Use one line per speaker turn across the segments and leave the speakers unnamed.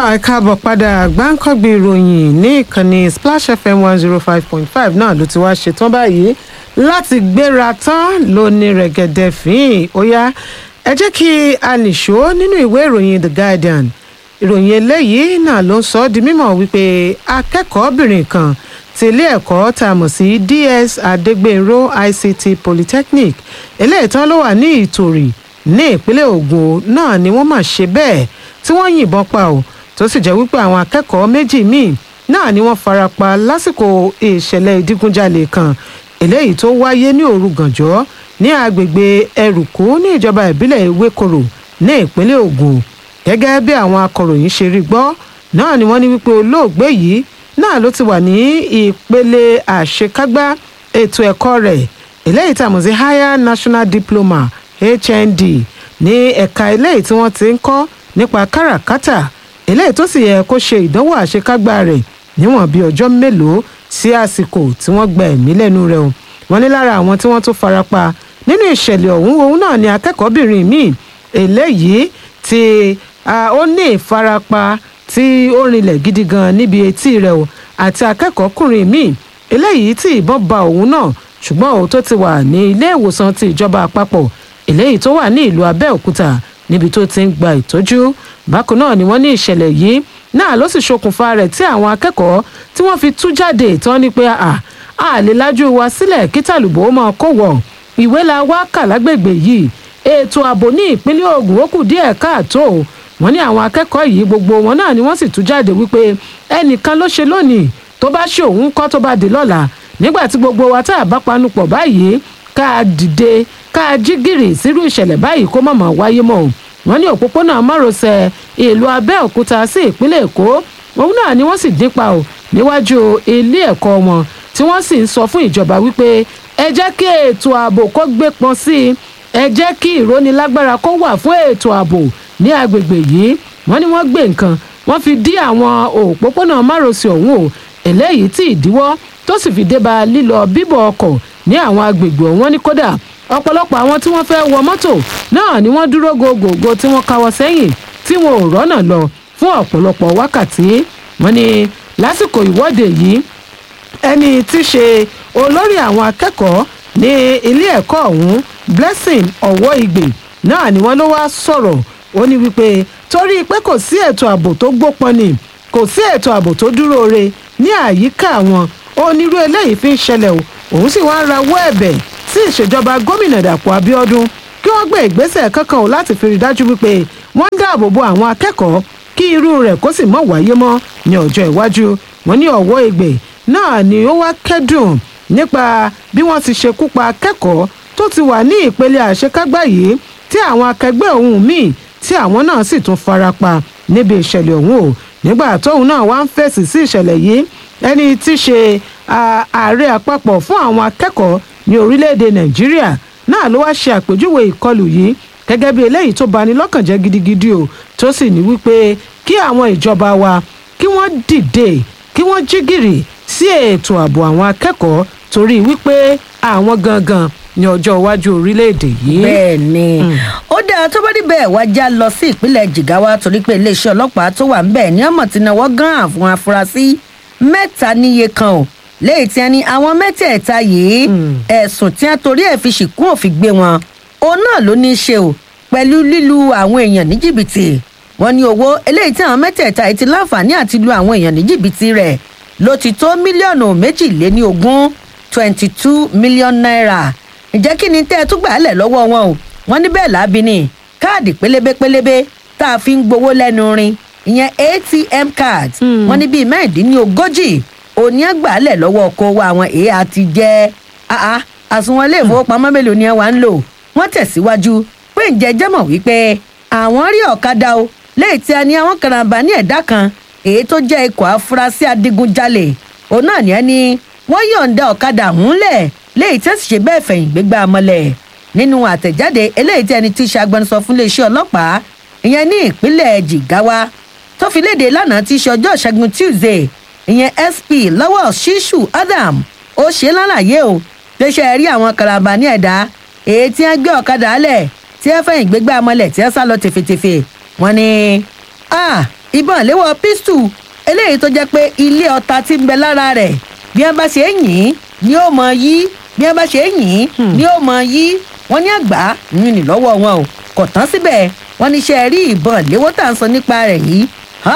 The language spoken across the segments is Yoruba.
ẹ káàbọ̀ padà gbáǹkọ́gbì ìròyìn ní ìkànnì splash fm one zero five point five náà ló ti wá ṣetán báyìí láti gbéra tán lóní rẹ̀gẹ̀dẹ̀ fín ó yá ẹ jẹ́ kí a nìṣó nínú ìwé ìròyìn the guardian ìròyìn eléyìí náà ló ń sọ ọ́ di mímọ̀ wípé akẹ́kọ̀ọ́bìnrin kan ti ilé ẹ̀kọ́ tá a mọ̀ sí ds adégbènrò ict polytechnic eléyìí tán ló wà ní ìtòrì ní ìpínlẹ̀ ògùn náà ni wọ́n mà ṣe bẹ́ẹ̀ tí wọ́n yìnbọn pa ò tó sì jẹ́ wípé àwọn akẹ́kọ̀ọ́ méjì míì náà ni wọ́n fara pa lásìkò ìṣẹ̀lẹ̀ ìdígunjalè kan eléyìí tó wáyé ní òru gànjọ́ ní agbègbè ẹrùkú ní ìjọba ìbílẹ̀ ewékorò ní ìpínlẹ̀ ògùn gẹ́gẹ́ bí àwọn akọ̀ròyìn ṣe rí gbọ́ náà ni wọ́n ní wípé olóògbé yìí náà ló ti wà ní ìpele àṣekágbá ètò ẹ̀kọ́ rẹ̀ eléyìí tàmọ̀ sí higher national diploma hnd ní ẹ̀ka eléyìí tí wọ́n ti ń kọ́ nípa káràkátà eléyìí tó sì yẹ kó ṣe ìdánwò àṣekágbá rẹ̀ níwọ̀n bíi ọjọ́ mélòó sí àsìkò tí wọ́n gba ẹ̀mí lẹ́nu rẹ̀ o wọ́n ní lára àwọn tí wọ́n tún farapa nínú ìṣẹ̀lẹ̀ ọ̀hún òun náà ni akẹ́kọ̀ọ́bìnrin míì eléyìí tí ó ní ìfarapa tí ó rinlẹ̀ gidi gan níbi etí rẹ̀ o àti akẹ́kọ̀ọ́kùnrin míì eléyìí tí ìbọn ba òun náà ṣùgbọ́n òun tó ti wà ní ilé ìwòsàn ti ìjọba àpapọ̀ eléyìí tó wà ní ìlú abẹ́òkúta níbi tó ti ń gba ìtọ́jú bákan náà ni wọ́n ní ìṣẹ̀lẹ̀ yìí náà ló sì ṣokùnfà rẹ̀ tí àwọn akẹ́kọ̀ọ́ tí wọ́n fi tú jáde tán ni pé à á lè lájú wa sílẹ̀ kí tàlùbọ̀ ó máa kó wọ̀ ìwé la wá kà lágbègbè yìí ètò ààbò ní ìpínlẹ̀ ogun ó kù díẹ̀ káàtó wọ́n ní àwọn akẹ́kọ̀ọ́ yìí gbogbo wọn náà ni wọ́n sì tú jáde wípé ẹnìkan ló ṣe lónìí tó bá ṣe òun kọ́ tó bá dé lọ́la nígbà tí gbogbo wa tá a bá panupọ̀ báyìí ká dìde ká jí gìrì sírú ìṣẹ̀lẹ̀ báyìí kó mọ̀mọ́ wáyé mọ́ o wọ́n ní òpópónà márosẹ̀ ìlú abẹ́òkúta sí ìpínlẹ̀ èkó òun náà ni wọ́n sì dípa o níwájú ilé ẹ̀kọ́ wọn tí wọ́n sì ń sọ fún ìjọba wípé ẹ jẹ́ kí ètò ààbò kó gbé pọn sí i ẹ jẹ́ kí ìrónilágbára kó wà fún ètò ààbò ní agbègbè yìí wọ́n ní wọ́n gbé nǹkan wọ́n fi dí àwọn òpópónà márosẹ̀ ọ̀hún o eléyìí tí ìdíwọ́ tó sì fi dé bá lílọ bíbọ̀ ọkọ̀ ní àwọn agbègbè ọ̀hún ní kódà ọ̀pọ̀lọpọ̀ àwọn tí wọ́n fẹ́ wọ mọ́tò náà ni wọ́n dúró gògògò tí wọ́n káwọ́ sẹ́yìn tí wọn ò rọ́nà lọ fún ọ̀pọ̀lọpọ̀ wákàtí wọ́n ní lásìkò ìwọ́de yìí ẹni tí í ṣe olórí àwọn akẹ́kọ̀ọ́ ní ilé ẹ̀kọ́ ọ̀hún blessing ọ̀wọ́ ìgbè náà ni wọ́n ló wá sọ̀rọ̀ ó ní wípé torí pé kò sí ètò ààbò tó gbópọn ni kò sí ètò ààbò tó dúró re ní àyíká wọn onírú eléyìí fi ń ṣẹlẹ̀ o òun sì wá ń rawọ́ ẹ̀bẹ̀ sí ìṣèjọba gómìnà dàpọ̀ abiodun kí wọ́n gbé ìgbésẹ̀ kankan o láti fi rí dájú wípé wọ́n ń dáàbò bo àwọn akẹ́kọ̀ọ́ kí irú rẹ̀ kó sì mọ̀ wáyé mọ́ ní ọjọ́ iwájú wọn ní ọ̀wọ́ ègbè náà ni ó wá kẹ́dùn nípa bí wọ́n ti ṣekú pa akẹ́kọ̀ọ́ tó ti wà ní ìpele àṣekágbá yìí tí àwọn akẹgbẹ́ òun míì tí àwọn náà sì tún fara pa níbi ìṣẹ̀lẹ̀ ọ̀hún o nígbà tóun náà wá ń fèsì sí ìṣẹ̀lẹ̀ yìí ẹni tí í ṣe ààrẹ àpapọ̀ fún àwọn akẹ́kọ̀ọ́ ní orílẹ̀-èdè nàìjíríà náà ló wá ṣe àpèjúwe ìkọlù yìí gẹ́gẹ́ bí eléyìí tó bani lọ́kàn jẹ́ gidigidi o tó sì ní wípé kí àwọn ìjọba wa kí wọ́n dìde kí wọ́n jí gìrì sí ètò ààbò àwọn akẹ́kọ̀ọ́ torí wípé àwọn gangan ní ọjọ́ iwájú orílẹ̀-èdè yìí.
bẹ́ẹ̀ ni ó dáa tó bá rí bẹ́ẹ̀ wá já lọ sí ìpínlẹ̀ jigawa torí pé iléeṣẹ́ ọlọ́pàá tó wà ńbẹ̀ ní ọmọ tí náwó gan àwọn afurasí mẹ́ta níye kan o léyìí tí wọ́n ní àwọn mẹ́tẹ̀ẹ̀ta yìí ẹ̀sùn tí wọ́n torí ẹ̀ fi ṣìkún òfin gbé wọn òun náà ló ní í ṣe o pẹ̀lú lílu àwọn èèyàn ní jìbìtì wọ́n ní owó eléyìí tí àwọn mẹ́tẹ̀ẹ̀ta yìí ti láǹfààní àti lu àwọn èèyàn ní jìbìtì rẹ̀ ló ti tó mílíọ̀nù méjìléní ogún twenty two million naira ǹjẹ́ kí ni tẹ́ ẹ tún gbà á lẹ̀ lọ́wọ́ wọn o wọ́n ní bẹ́ẹ̀ láabi ni káàdì pélébé pélébé tá a fi ń gbowó lẹ́nu rin ìyẹn atm card wọ́n ní bíi mẹ́rìndínlógójì òní ẹ̀ gbà á lẹ̀ lọ́wọ́ kó wa àwọn èé àti jẹ́ àsùnwọ̀n ilé ìfowópamọ́ mélòó ni ẹ wà ń lò wọ́n tẹ̀síwájú pé ǹjẹ́ jẹ́mọ̀ wípé àwọn rí ọ̀kadà o léyìí tí a ní àwọn karambà ní ẹ̀dá kan èyí tó jẹ́ ikọ̀ afurasí adigunjalè òun náà ní ẹni wọ́n yọ̀ǹda ọ̀kadà húnlẹ̀ léyìí tí ó sì ṣe bẹ́ẹ̀ fẹ̀yìn gbégbá mọ́lẹ̀ nínú àtẹ̀jáde eléyìí tí ẹni tí í ṣe agbẹnusọ fún iléeṣẹ́ ọlọ́pàá ìyẹn ní ìpínlẹ̀ jigawa tó fi léde lánàá tí í ṣe ọjọ́ ìṣẹ́gun tuesday ìyẹn sp lọ́wọ́ ṣíṣù adam ó ṣe lálàyé o pé ṣe rí àwọn karambà ní ẹ̀dá èyí tí wọ́n gbé ọ̀kadà lẹ̀ tí wọ́n fẹ̀yìn gbégbá mọ́lẹ̀ tí wọ́n sá lọ tèfètèfè wọ́n ní ìbọn ìléwọ́ pistol eléyìí tó jẹ́ pé ilé ọta ti ń bẹ lára rẹ̀ bí wọ́n bá ṣe é yìn ni ó mọ yí bí wọ́n bá ṣe é yìn ni ó mọ yí wọ́n ní àgbà yín ní lọ́wọ́ wọn o kò tán síbẹ̀ wọ́n ní ṣe rí ìbọn ìléwọ́ tá à ń sọ nípa rẹ̀ yìí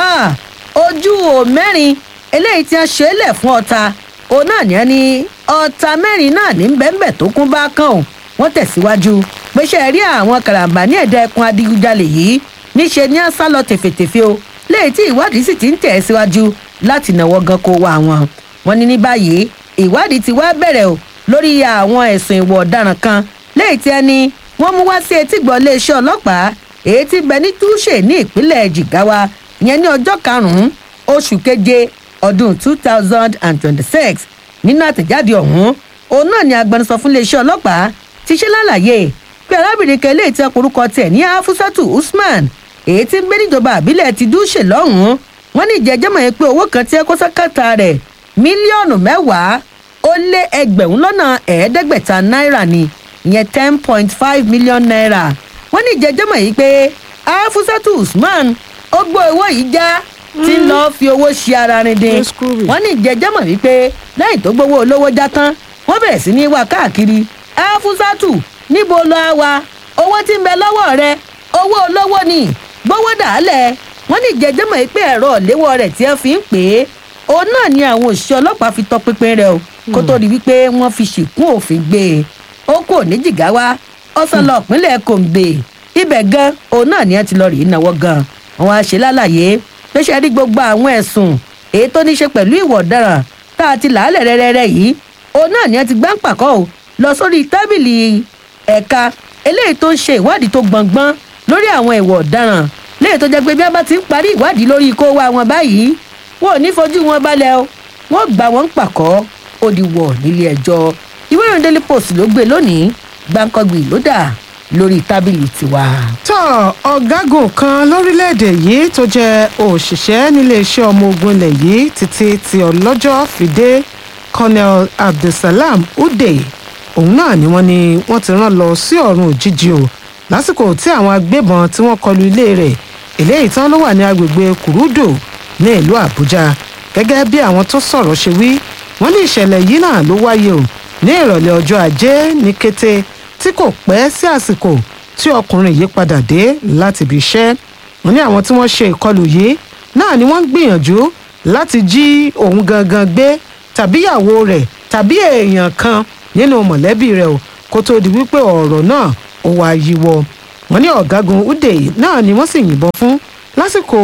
ojú ò mẹ́rin eléyìí tí wọ́n ṣe é lẹ̀ fún ọta òun náà ní ẹni ọta mẹ́rin náà ní bẹ́ẹ̀nbẹ́ẹ̀ tó kún bá kàn ó wọ́n tẹ̀síwájú pé ṣe rí àwọn karambà ní ẹ̀dá ẹkùn adigunjalè yìí níṣe ní àṣà lọ tèfètèfé o léyìí tí ìwádìí sì ti ń tẹ̀ síwájú láti náwó gan kó wa wọn. wọ́n ní ní báyìí ìwádìí ti wá bẹ̀rẹ̀ o lórí àwọn ẹ̀sùn ìwà ọ̀daràn kan léyìí tí ẹni wọ́n mú wá sí etígbọ̀ iléeṣẹ́ ọlọ́pàá èyí tí bẹ ní túṣe ní ìpínlẹ̀ jigawa ìyẹn ní ọjọ́ karùn-ún oṣù keje ọdún two thousand and twenty-six nínú àtẹ̀jáde ọ̀hún òun náà ni agbẹnusọ fún iléeṣẹ́ ọlọ́pàá ti ṣe lálàyé pé arábìnrin kan eléyìí tí ọkùnrúkọ tiẹ̀ ní afusatu usman èyí tí ń gbé níjọba àbílẹ̀ ti dúṣe lọ́hùn-ún wọ́n ní ìjẹ́jẹ́mọ̀ yẹn pé owó kan tí ẹ kó sákàtà rẹ̀ mílíọ̀nù mẹ́wàá ó lé ẹgbẹ̀rún lọ́nà ẹ̀ẹ́dẹ́gbẹ̀ta náírà ni ìyẹn ten point five million naira wọ́n ní ìjẹ́jẹ́mọ̀ yìí pé afusatu usman ó gbọ́ owó yìí já tí ń lọ́ọ́ fi owó ṣe ara rin dín wọ́n ní ìjẹ́jẹ́mọ̀ wípé lẹ́yìn tó gbowó olówó já tán wọ́n bẹ̀rẹ̀ sí ní wá káàkiri afusatu níbo lọ á wa owó tí ń bẹ lọ́wọ́ rẹ owó olówó ni gbówó dàálẹ̀ wọ́n ní ìjẹ́jẹ́mọ̀ pé ẹ̀rọ ìléwọ́ rẹ̀ tí wọ́n fi ń pè é òun náà ni àwọn òṣìṣẹ́ ọlọ́pàá fi tọpinpin rẹ̀ o kó tó di wípé wọ́n fi ṣìkún òfin gbé e ó kò ní jìgáwá ọ̀sán lọ ìpínlẹ̀ kòǹgbè ibẹ̀ gan òun náà ni wọ́n ti lọ rí ìnáwó gan wọ́n á ṣe lálàyé pé ṣe rí gbogbo àwọn ẹ̀sùn èyí tó ní ṣe pẹ̀lú ìwà ọ̀daràn tá a ti làálẹ̀ rẹ́rẹ́rẹ́ yìí òun náà ni wọ́n ti gbá ń pàkọ́ o lọ sórí tábìlì ẹ̀ka eléyìí tó ń ṣe ìwádìí tó gbọ̀ngbọ́n lórí àwọn ìwà ọ̀daràn léyìí tó jẹ́ pé bí wọ́n bá ti ń parí ìwádìí lórí ikó wa wọn báyìí wọn ò ní fojú wọn balẹ̀ o wọ́n gbà wọ́n ń pàkọ́ ó di wọ̀ nílé ẹjọ́ ìwé ìròyìn daily post ló gbé lónìí gbàǹkangbì ló dà lórí tábìlì tiwa.
tó ọ̀gágun kan lórílẹ̀‐èdè yìí tó jẹ́ òṣìṣẹ́ níléeṣẹ́ ọmọ ogun ilẹ̀ yìí títí tí ọlọ́jọ́ fìdé colonel abdulsalam ude òun náà ni wọ́n ní wọ́n ti rán lọ sí ọ̀run òjijì o lásìkò tí àwọn agbébọn tí wọ́n kọlu ilé rẹ̀ eléyìí tán ló wà ní agbègbè kùrúdò ní ìlú àbújá gẹ́gẹ́ bí àwọn tó sọ̀rọ̀ ṣe wí wọ́n ní ìṣẹ̀lẹ̀ yìí náà ló wáyé o ní ìrọ̀lẹ́ ọjọ́ ajé ní kété tí kò pẹ́ sí àsìkò tí ọkùnrin yìí padà dé láti ibi iṣẹ́ wọ́n ní àwọn tí wọ́n ṣe ìkọlù yìí náà ni wọ́n ń gbìyànjú láti jí òun gangan gbé tàbí ìyàwó rẹ̀ tàbí èèyàn kan nínú mọ̀lẹ́bí rẹ̀ o kó tó di wípé ọ̀rọ̀ náà ó wá yíwọ́ wọ́n ní ọ̀gágun ude náà ni wọ́n sì yìnbọn fún lásìkò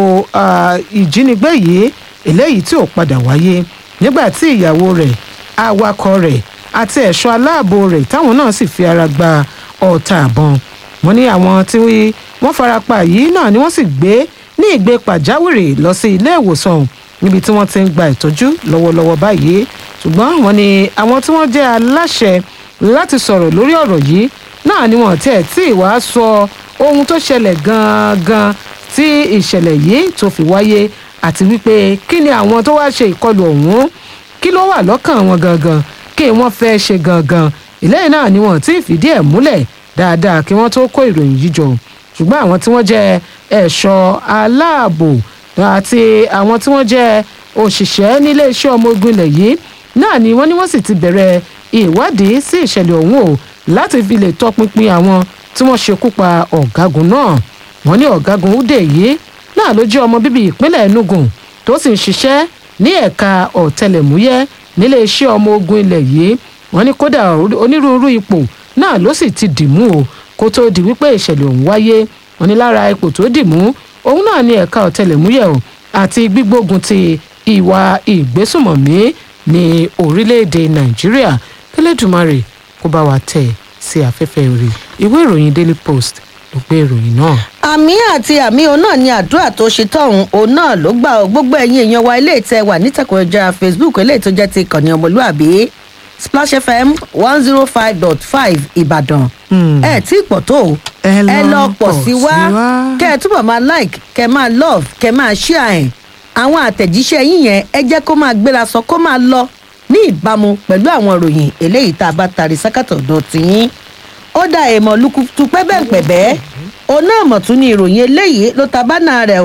ìjínigbé yìí eléyìí tí ò padà wáyé nígbà tí ìyàwó rẹ̀ awakọ̀ rẹ̀ àti ẹ̀ṣọ́ aláàbò rẹ̀ táwọn náà sì fi ara gba ọ̀tá àbọ̀n wọ́n ní àwọn tí wọ́n farapa yìí náà ni wọ́n sì gbé ní ìgbé pàjáwìrì lọ sí ilé ìwòsàn níbi tí wọ́n ti ń gba ìtọ́jú lọ́wọ́lọ́wọ́ báyìí ṣùgbọ́n wọ́n ní àwọn tí wọ́n jẹ́ aláṣẹ láti sọ̀rọ̀ lórí ọ̀rọ̀ yìí náà ni wọ́n tiẹ̀ tí ìwà sọ ohun tó ṣẹlẹ̀ gangan tí ìṣẹ̀lẹ̀ yìí tó fi wáyé àti wípé kí ni àwọn tó wá ṣe ìkọlù ọ̀hún kí ló wà lọ́kàn wọn gangan kí wọ́n fẹ́ ṣe gangan ìlẹ́yìn náà ni wọ́n ti fìdí ẹ̀ múlẹ̀ dáadáa kí wọ́n tó kó ìròyìn yìí jọ ṣùgbọ́n àwọn tí wọ́n jẹ́ ẹ̀ṣọ́ aláàbò àti àwọn tí wọ́n jẹ́ òṣìṣẹ́ nílé iṣẹ́ ọmọ ogun ilẹ̀ yìí náà ni wọ́n ní wọ́n sì ti bẹ̀rẹ̀ ìwádìí sí ìṣẹ̀lẹ̀ ọ̀hún o láti fi lè tọpinpin àwọn tí wọ́n ṣekú pa ọ̀gágun náà wọ́n ní ọ̀gágun ude yìí náà ló jẹ́ ọmọ bíbí ìpínlẹ̀ enugu tó sì ń ṣiṣẹ́ ní ẹ̀ka ọ̀tẹlẹ̀múyẹ́ nílé iṣẹ́ ọmọ ogun ilẹ̀ yìí wọ́n ní kódà onírúurú ipò náà ló sì ti dì mú o kó tóó di wípé ìṣẹ̀lẹ̀ ọ̀hún wáyé wọ́n ní lára ipò tó dì mú òun náà ní ẹ̀ka ọ̀tẹlẹ̀múyẹ́ o àti gbígbógun ti ìwà ìgbésùmọ̀mí ní orílẹ̀-èdè nàìjíríà kẹlẹ́dùmarè kó bá wa tẹ̀ sí afẹ́fẹ́ rí ìwé ìròyìn daily post ló gbé ìròyìn náà.
àmì àti àmì òun náà ni àdúrà tó ṣe tọ̀hún òun náà ló gbà ó gbogbo ẹ̀yin èèyàn wa ilé ìtẹ́ wà nítàkùn ẹja facebook eléyìí tó jẹ́ ti ìkànnì ọmọlúàbí splash fm one zero five dot five ìbàdàn ẹ tí pọ̀ tó o ẹ lọ pọ̀ sí wa kẹ́ ẹ túbọ̀ máa like kẹ́ ẹ máa love kẹ́ ẹ máa share ẹ̀ àwọn àtẹ̀jíṣẹ́ yín yẹn ẹ jẹ́ kó máa gbéra sọ kó máa lọ ní ìbámu pẹ̀lú àwọn ìròyìn eléyìí tá a bá tari sákàtọ̀ ọ̀dọ̀ tìyín ó dá èèmọ̀ lukutu pẹ́bẹ́pẹ́bẹ́ òun náà mọ̀ tún ní ìròyìn eléyìí ló ta bánà rẹ̀ o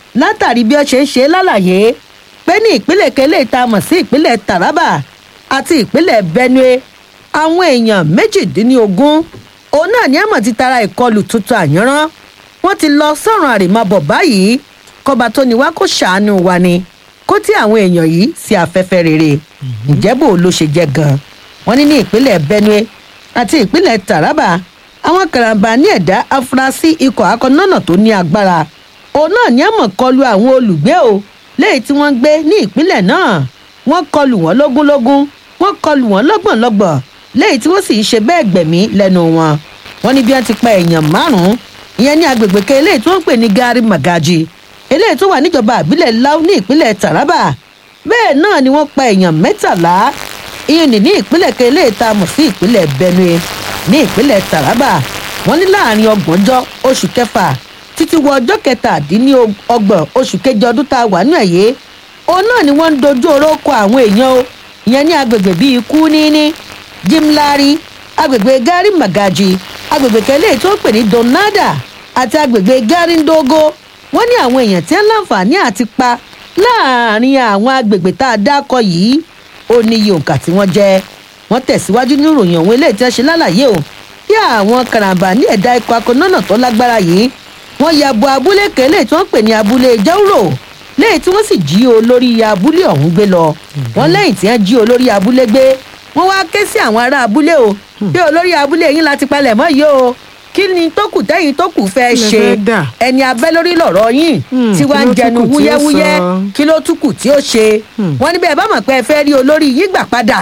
látàrí bí ó ṣe ń ṣe lálàyé pé ní ìpínlẹ̀ kele tá a mọ̀ sí ìpínlẹ̀ taraba àti ìpínlẹ̀ benue àwọn èèyàn méjìdínlógún òun náà ní àmọ̀ ti tara ìkọlù tuntun àyànrán wọ́n ti lọ sọ̀rọ̀ àrèmábọ̀ báyìí kọba tó ní wá kó ṣàánú wa ni kó tí àwọn èèyàn yìí sí afẹ́fẹ́ rere ǹjẹ́ bò ló ṣe jẹ́ gan-an wọ́n ní ní ìpínlẹ̀ benue àti ìpínlẹ̀ taraba àwọn karambà ní ẹ̀dá afurasí ikọ̀ akọ́nọ́nà tó ní agbára òun náà ní àmọ̀ kọlu àwọn olùgbé o léyìí tí wọ́n ń gbé ní ìpínlẹ̀ náà wọ́n kọlù wọ́n lógúnlógún wọ́n kọlù wọ́n lọ́gbọ̀nlọ́gbọ̀n léyìí tí wọ́n sì ń ṣe bẹ́ẹ̀ gbẹ̀mí lẹ́nu wọn wọ́n ní bí wọ́n ti pa èèyàn márùn-ún ìyẹn ní agbègbè kan eléyìí tí wọ́n ń pè ní gari magaji eléyìí tó wà níjọba àbílẹ̀ lau ní ìpínlẹ̀ taraba bẹ́ẹ̀ náà ni wọ́n pa èèyàn mẹ́tàlá ìyẹn ní ní ìpínlẹ̀ kan eléyìí tá a mọ̀ sí ìpínlẹ̀ benue ní ìpínlẹ̀ taraba wọ́n ní láàrin ọgbọ̀njọ́ oṣù kẹfà títí wọ ọjọ́ kẹtàdínlọ́gbọ̀n oṣù kejì ọdún tá a wà nù ẹ̀yẹ òun náà ni wọ́n ń dojú oró kọ àwọn èèyàn o ìyẹn ní agbègbè bíi kúníní jimlari agbègbè gari magaji agbègbè kẹlẹ́ tó ń pè ní donada àti agbègbè gari ndogo wọ́n ní àwọn èèyàn tí wọ́n láǹfààní àti pa láàrin àwọn agbègbè tá a dákọ yìí ó ní iye òǹkà tí wọ́n jẹ́ wọ́n tẹ̀síwájú ní ìròyìn òun eléyìí tí wọ́n ṣe lálàyé o bí àwọn karambà ní ẹ̀dá ikọ̀ akọ̀nọ́nà tó lágbára yìí wọ́n ya bo abúlé kẹ́lẹ́ tí wọ́n pè ní abúlé jauro lẹ́yìn tí wọ́n sì jí olórí abúlé ọ̀hún gbé lọ wọ́n lẹ́yìn tí wọ́n jí olórí abúlé gbé wọ́n wá ké sí àwọn ará abúlé o bí olórí abúlé yín láti palẹ̀ mọ́ yìí o kí ni tó kù tẹ́yìn tó kù fẹ́
Kí lẹ
ṣe
fẹ́ dà?
ẹni abẹ́ lórí lọ̀rọ̀ yín
Hmm,
tí
kí
wàá ń
ló tún
jẹnu
kù tí ó
wúyẹ́wúyẹ́
sọ?
kí ló tún kù tí ó ṣe wọ́n ní bẹ́ẹ̀ bá mọ̀ pé ẹ fẹ́ rí olórí yín gbà padà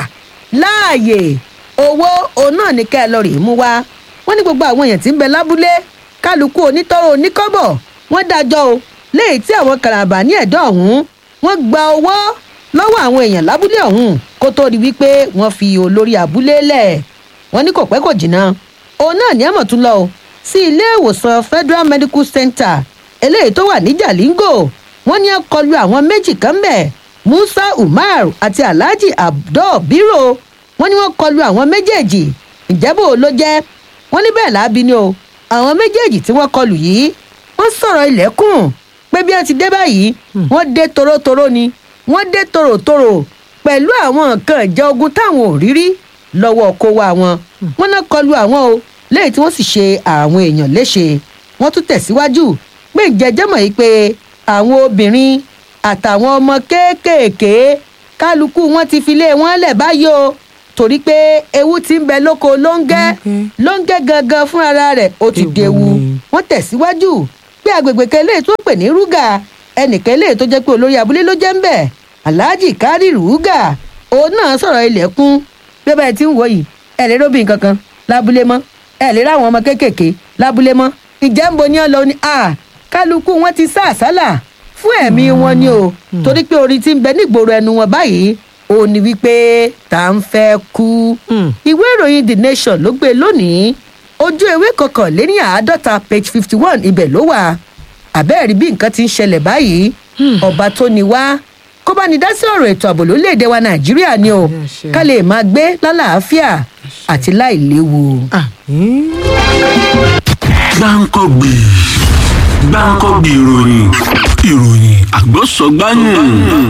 láàyè owó òun náà ní ká ẹ lọ rèé mú wá wọ́n ní gbogbo àwọn èèyàn tí ń bẹ lábúlé kálukú onítọ́rọ̀ oníkọ́bọ̀ wọ́n dájọ́ o léyìí tí àwọn karambà ní ẹ̀dọ́ ọ̀hún wọ́n gba owó lọ́wọ́ àwọn èèyàn lábúlé ọ̀hún kó tó di wípé wọ́n fi olórí abúlé lẹ̀ wọ́n ní kò pẹ́ kò jìnnà òun náà ní àmọ̀ tún lọ o sí ilé ìwòsàn federal medical center eléyìí tó wà ní jalingo wọ́n ní kọlu àwọn méjì kan bẹ̀ musa umar àti alhaji abdul biro wọ́n ní wọ́n kọlu àwọn méjèèjì ìjẹ́bù ló jẹ́ wọ́n ní bẹ́ẹ̀ láabi ni o àwọn méjèèjì tí wọ́n kọlù yìí wọ́n sọ̀rọ̀ ilẹ̀kùn pé bí wọ́n ti dé báyìí wọ́n dé torótoró ni wọ́n dé tòròtòrò pẹ̀lú àwọn nǹkan ìjà ogun táwọn ò rí rí lọ́wọ́ kó wá wọn wọ́n náà kọlu àwọn o lẹ́yìn tí wọ́n sì ṣe àwọn èèyàn léṣe wọ́n tún tẹ̀síwájú pé ìjẹ́jẹ́ mọ̀ yìí pé àwọn obìnrin àtàwọn ọmọ kéékèèké kálukú wọn ti fi lé wọn lẹ̀ báyìí o torí pé ewu ti ń bẹ lóko lóńgẹ́
Okay.
lóńgẹ́ gangan fúnra rẹ̀ ó ti
Ewu
dewu
ni.
wọ́n tẹ̀síwájú pé agbègbè kan eléyìí tó pè ní rúgà ẹnìkan eléyìí tó jẹ́ pé olórí abúlé ló jẹ́ ń bẹ̀ alhaji kari rúgà òun náà sọ̀rọ̀ ilẹ̀kùn bí ọba ẹ̀ ti ń wò yìí ẹ̀ lè róbìn kankan lábúlé mọ́ ẹ̀ lè ráwọn ọmọ kéékèèké lábúlé mọ́ ìjẹ́ ń bo ní ọ lọ ni a kálukú wọn ti sá àsálà fún ẹ̀mí wọn ni o torí pé orin ti ń bẹ nígboro ẹnu wọn báyìí ó ní wípé tá à ń fẹ́ kú
Hmm.
ìwé ìròyìn the nation ló gbé lónìí ojú ewé kọkànléní àádọ́ta page fifty one ibẹ̀ ló wà àbẹ́ẹ̀rí bí nǹkan ti ń ṣẹlẹ̀ báyìí ọba tó ní wá kó bá ní dá sí ọ̀rọ̀ ètò ààbò lórílẹ̀‐èdè wa nàìjíríà ni o
Àṣẹ.
ká lè máa gbé lálàáfíà àti láìléwu.
àmín.
gbáǹkọ́gbì gbáǹkọ́gbì ìròyìn ìròyìn àgbọ̀sọ̀gbáyìn.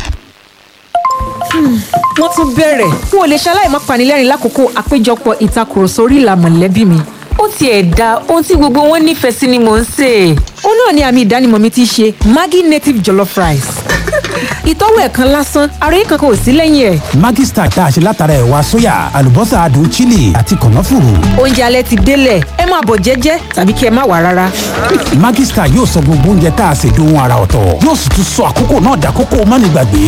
wọ́n tún bẹ̀rẹ̀ n ò lè ṣaláì má panilẹ́rìn lákòókò àpéjọpọ̀ ìtakùrọ̀sọ orí ìlà mọ̀lẹ́bí mi. ó tiẹ̀ da ohun tí gbogbo wọn nífẹ̀ẹ́ sí ni mò ń sè é. ó náà ni àmì ìdánimọ̀ mi ti ṣe maggi native jollof rice. ìtọ́wò ẹ̀ kan lásán àròyé kankan ò sí lẹ́yìn ẹ̀.
Maggi Star tá a ṣe látara ẹ̀wà sóyà àlùbọ́sà adùn chili àti kànáfùrù.
oúnjẹ alẹ́ ti délẹ̀ ẹ máa bọ̀ jẹ́jẹ́ tàbí kí ẹ má wà rárá.
Maggi Star yóò sọ gbogbo oúnjẹ tá a ṣe dohun ara ọ̀tọ̀ yóò sì tún sọ àkókò náà dàkókò mánigbàgbé.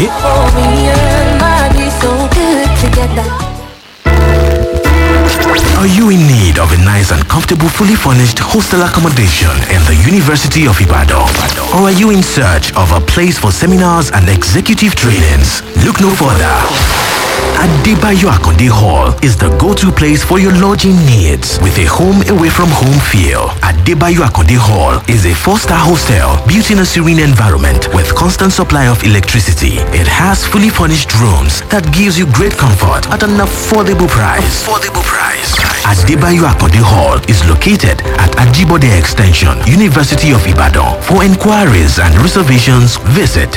Are you in need of a nice and comfortable, fully furnished hostel accommodation in the University of Ibadan? Or are you in search of a place for seminars and executive trainings? Look no further. Adebayo Akonde Hall is the go-to place for your lodging needs with a home away from home feel. Adebayo Akonde Hall is a four-star hostel built in a serene environment with constant supply of electricity. It has fully furnished rooms that gives you great comfort at an affordable price. Affordable price. Adebayo Akonde Hall is located at Ajibode Extension, University of Ibadan. For inquiries and reservations, visit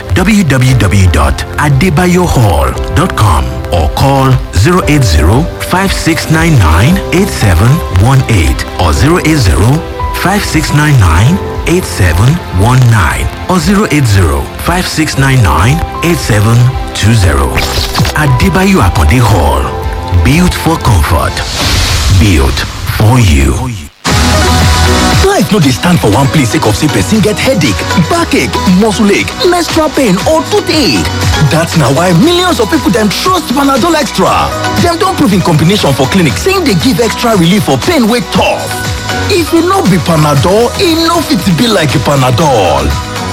www.adebayohall.com or call 080-5699-8718 or 080-5699-8719 or 080-5699-8720. Adebayo Akonde Hall. Built for comfort. Built for you.
Life no dey stand for one place sake of say person get headache, backache, muscle ache, menstrual pain or toothache. That's na why millions of people dem trust Panadol Extra. Dem don prove in combination for clinic say e dey give extra relief for pain wey tough. If e no be Panadol, e no fit be like Panadol.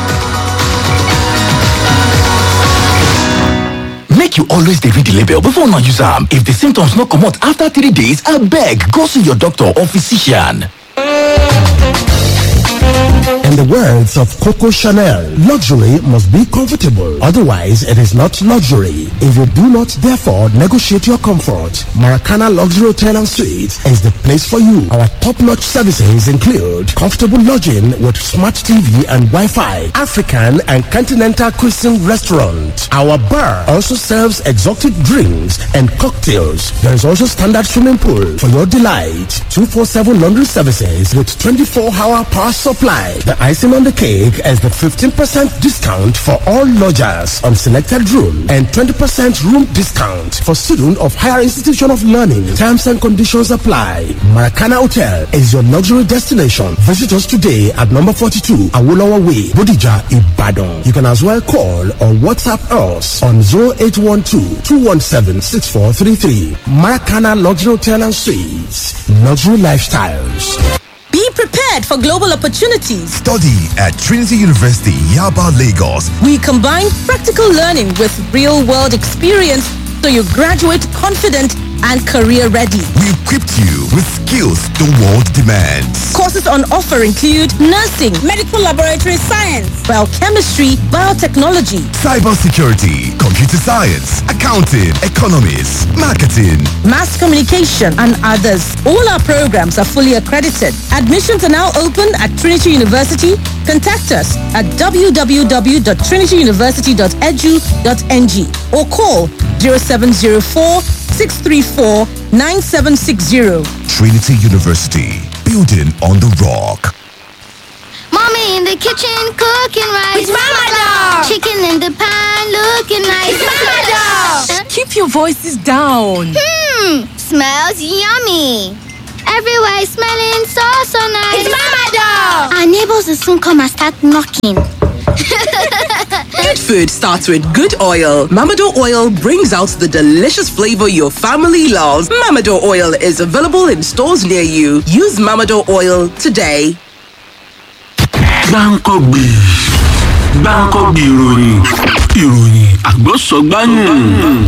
Make you always dey read the label before una use am. If the symptoms no comot after three days, abeg go see your doctor or physician.
In the words of Coco Chanel, luxury must be comfortable. Otherwise, it is not luxury. If you do not, therefore, negotiate your comfort, Maracana Luxury Hotel and Suites is the place for you. Our top-notch services include comfortable lodging with smart TV and Wi-Fi, African and continental cuisine restaurant. Our bar also serves exotic drinks and cocktails. There is also standard swimming pool for your delight. 247 laundry services with 24-hour power supply. The icing on the cake is the 15% discount for all lodgers on selected room and 20% room discount for student of higher institution of learning. Terms and conditions apply. Maracana Hotel is your luxury destination. Visit us today at number 42 Awolowo Way, Bodija, Ibadan. You can as well call or WhatsApp us on 0812-217-6433. Maracana Luxury Hotel and Suites. Luxury Lifestyles.
Be prepared for global opportunities.
Study at Trinity University, Yaba, Lagos.
We combine practical learning with real world experience so you graduate confident and career ready.
We equipped you with skills the world demands.
Courses on offer include nursing, medical laboratory science, biochemistry, biotechnology,
cybersecurity, computer science, accounting, economics, marketing,
mass communication, and others. All our programs are fully accredited. Admissions are now open at Trinity University. Contact us at www.trinityuniversity.edu.ng or call 0704 634 9760.
Trinity University, building on the rock.
Mommy in the kitchen cooking rice.
It's Mama Dog.
Chicken in the pan looking nice.
It's Mama Dog. Keep your voices down.
Hmm, smells yummy. Everywhere is smelling so so nice.
It's Mama Dog.
Our neighbors will soon come and start knocking.
Good food starts with good oil. Mamado oil brings out the delicious flavor your family loves. Mamado oil is available in stores near you. Use Mamado oil today.
gbáǹkọ́gbì gbáǹkọ́gbì ìròyìn ìròyìn àgbọ̀sọ̀gbáyùn